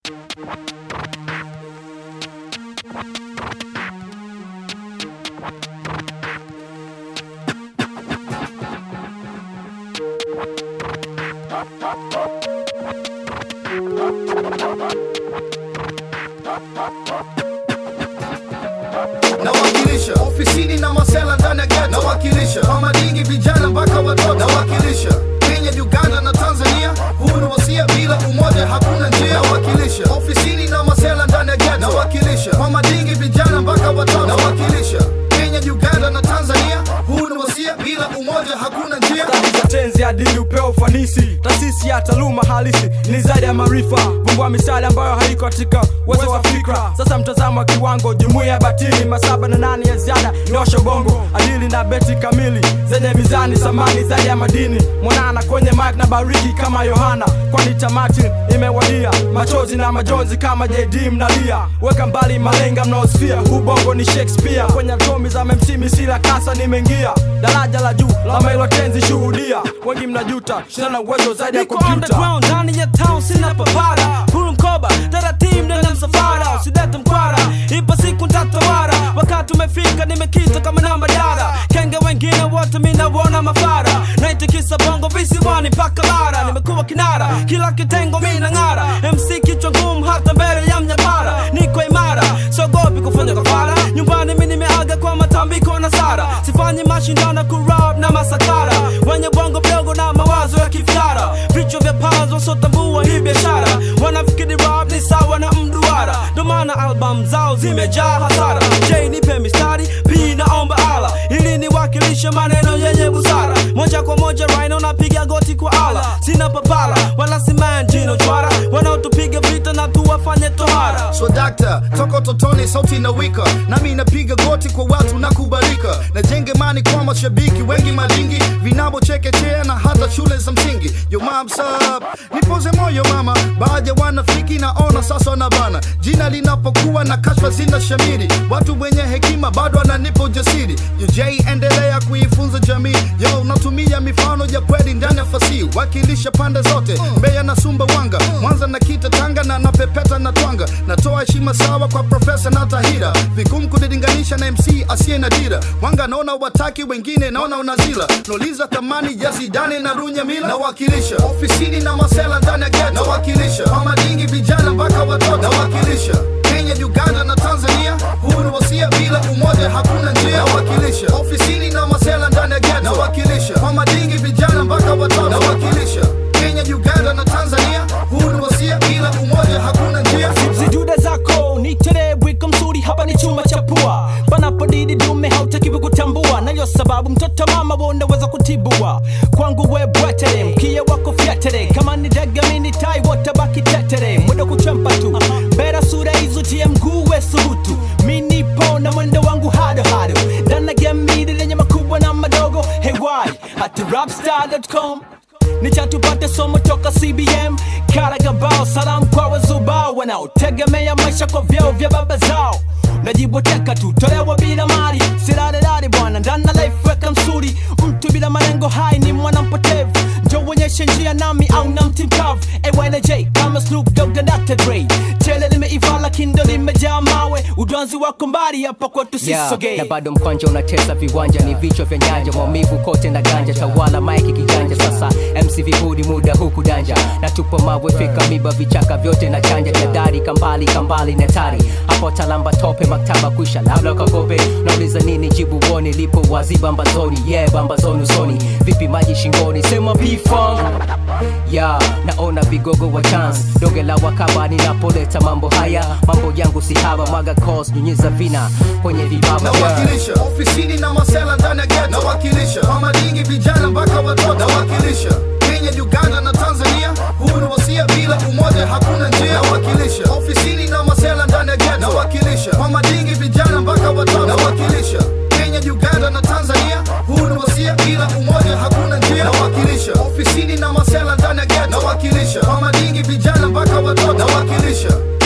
nawakilisha ofisini na masela ndani ya ghetto nawakilisha kwa madingi vijana mpaka watoto nawakilisha Kenya, Uganda na Tanzania, huu ni wasia, bila umoja hakuna njia. Nawakilisha ofisini na masela ndani ya ghetto nawakilisha kwa madingi vijana mpaka watoto nawakilisha Kenya, Uganda na Tanzania, huu ni wasia, bila umoja hakuna njia. za tenzi adili upeo ufanisi taasisi ya taaluma halisi ni zaidi ya maarifa vumbua misali ambayo haiko katika uwezo wa fikra sasa mtazamo wa kiwango jumuiya ya batili masaba na nane ya ziada nyosha bongo adili na beti kamili zenye mizani samani zaidi ya madini mwanana kwenye mik na bariki kama yohana kwani tamati imewadia machozi na majonzi kama jd mnalia weka mbali malenga mnaosfia huu bongo ni shakespeare kwenye atomi za memsimi sila kasa nimeingia daraja la juu la mailo tenzi shuhudia wengi mnajuta shina uwezo zaidi ya Niko kompyuta underground ndani ya town sina papara huru mkoba taratibu ndani ya msafara usidete mkwara ipo siku ntatawara wakati umefika nimekita kama namba dara kenge wengine wote minawona mafara naitikisa bongo visiwani mpaka bara nimekuwa kinara kila kitengo mina ng'ara mc kichwa ngumu hata mbele ya mnyapara niko imara sogopi kufanya kafara nyumbani mi nimeaga kwa matambiko na sara sifanyi mashindano kurab na masakara wenye bongo mdogo na mawazo ya kifyara vichwa vya pazo wasiotambua hii biashara wanafikiri rap ni sawa na mduara ndo maana album zao zimejaa hasara j nipe mistari p naomba ala ili niwakilishe maneno yenye busara moja kwa moja rhino napiga goti kwa ala sina papala wala simanjino chwara wanaotupiga vita na tuwafanye tohara So dakta, toka totoni sauti na wika nami napiga goti kwa watu na kubalika najenge mani kwa mashabiki wengi malingi vinabo chekechea na hata shule za msingi yo mam sub nipoze moyo mama baadhi ya wanafiki naona sasa na bana jina linapokuwa na kashfa zina shamiri watu wenye hekima bado ananipa ujasiri yo j endelea kuifunza jamii yo natumia mifano ya kweli ndani ya fasihi wakilisha pande zote mbeya na sumbawanga mwanza na kita tanga na napepeta na twanga natoa heshima sawa kwa profesa na tahira vigumu kunilinganisha na mc asiye na dira wanga naona wataki wengine naona unazila nauliza thamani ya zidane na runya mila nawakilisha ofisini na masela ndani ya ghetto nawakilisha kwa madingi vijana mpaka watoto nawakilisha Kenya, Uganda na Tanzania, huu ni wasia, bila umoja hakuna njia. Nawakilisha ofisini na masela ndani ya ghetto, nawakilisha kwa madingi vijana mpaka watoto, nawakilisha Kenya, Uganda na Tanzania, huu ni wasia, bila umoja hakuna njia. zidude zako nitere wiko mzuri hapa ni chuma cha pua panapodidi dume hautakiwi kutambua nayo sababu mtoto mama wonaweza kutibua kwangu we bwetere mkia wako fyetere kama ni dagamini tai wotabaki tetere mwendo kuchempa tu bera sura hizo tie mguu we subutu minipo na mwendo wangu hado hado dana gemidi lenye makubwa na madogo hewai hati rapstar.com nichatupate somo toka cbm karagabao salamu kwa wazubao wanaotegemea maisha kwa vyao vya baba zao najiboteka tu tolewa bila mali silalelali bwana ndana life weka msuri mtu bila malengo hai ni mwana mpotevu njo uonyeshe njia nami au na mti mkavu AYNJ kama Snoop Dogg na Dr. Dre tele limeiva lakini ndo limejaa mawe udwanzi wako mbali hapa kwetu Yeah, sisogee na bado mkwanja unatesa viwanja ni vichwa vya nyanja maumivu kote na ganja tawala maiki kiganja sasa mc vipudi muda huku danja na tupo mawe fika miba vichaka vyote na chanja jadari kambali kambali na tari hapo talamba tope maktaba kwisha labda kakope nauliza nini jibu woni lipo wazi bambazoni yeah bambazoni usoni vipi maji shingoni sema pifong ya naona vigogo wa chance doge la wakaba ninapoleta mambo haya mambo yangu si haba mwaga cos nyunyiza vina kwenye vibaba yeah. nawakilisha ofisini na masela ndani ya ghetto nawakilisha kwa madingi vijana mpaka watoto nawakilisha Kenya, Uganda na Tanzania, huu ni wasia, bila umoja hakuna njia. Nawakilisha ofisini na masela ndani ya ghetto nawakilisha kwa madingi vijana mpaka watoto nawakilisha Kenya, Uganda na Tanzania, huu ni wasia, bila umoja hakuna njia. Nawakilisha ofisini na masela ndani ya ghetto nawakilisha kwa madingi vijana mpaka watoto nawakilisha